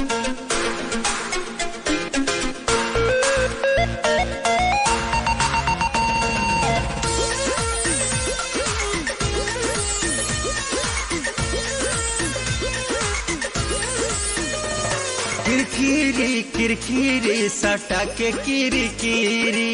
किरकिरी किरकिरी सटा के किरकिरी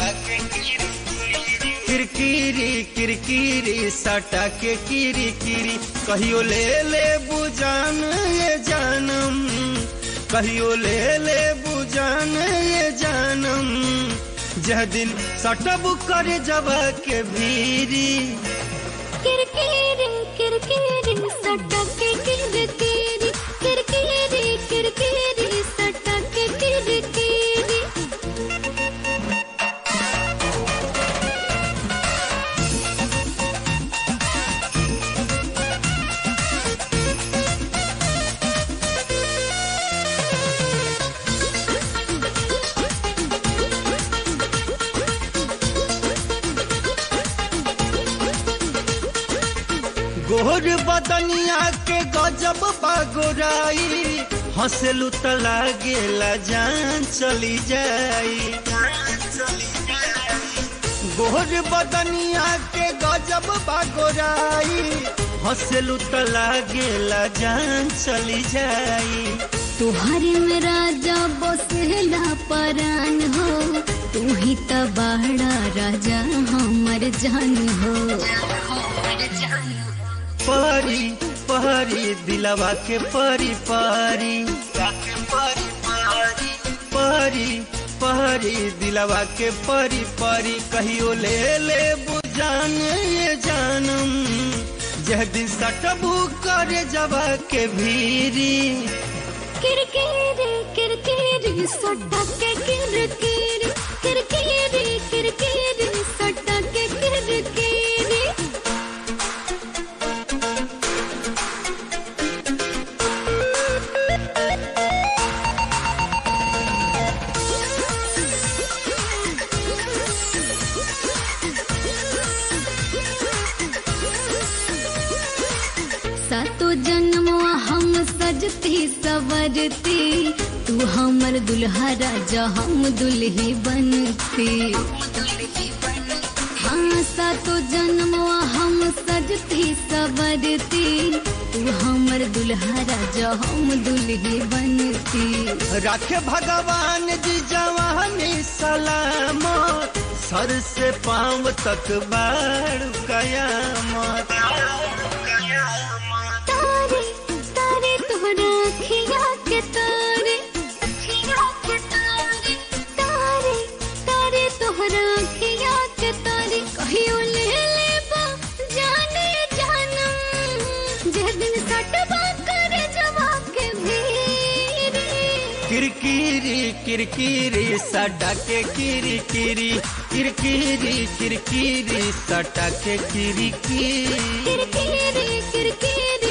किरकिरी किरकिरी सटा के किरकिरी कहियो ले ले बुजान ये जानम कहियो ले ले बुजान ये जानम जह दिन सटब करे जब के भीरी किरकिरी किरकिरी सटके किरकिरी किरकिरी किरकिरी सटके किरकिरी गोर बदनिया के गजब बागोराई हंसलू त लागेला जान चली जाई गोर बदनिया के गजब बागोराई हंसलू त लागेला जान चली जाई तुहरे में राजा बसेला परान हो तू ही त बड़ा राजा हमर जान हो परी परी दिलवा के परी परी परी परी दिलवा के परी परी कहियो ले ले बुझान ये जानम जह दिन सटबू करे जवा के भीरी किरकिरी किरकिरी सटके किरकिरी किरकिरी किरकिरी सटके किरकिरी सातो जन्मवा हम सजती सवरती तू हमर दुल्हा राजा हम दुल्ही बनती हाँ सातो जन्मवा हम सजती सवरती तू हमर दुल्हा राजा हम दुल्ही बनती रखे भगवान जी जवानी सलामत सर से पांव तक बाड़ कयामत तारे तारे तोहरा अखिया के तारे अखिया के तारे तारे तारे तोहरा अखिया के तारे कहियो ले लेबा जाने जानम जे दिन सटबा करे जवा के भीरी किरकिरी किरकिरी सटा के किरकिरी किरकिरी किरकिरी सटा के किरकिरी किरकिरी किरकिरी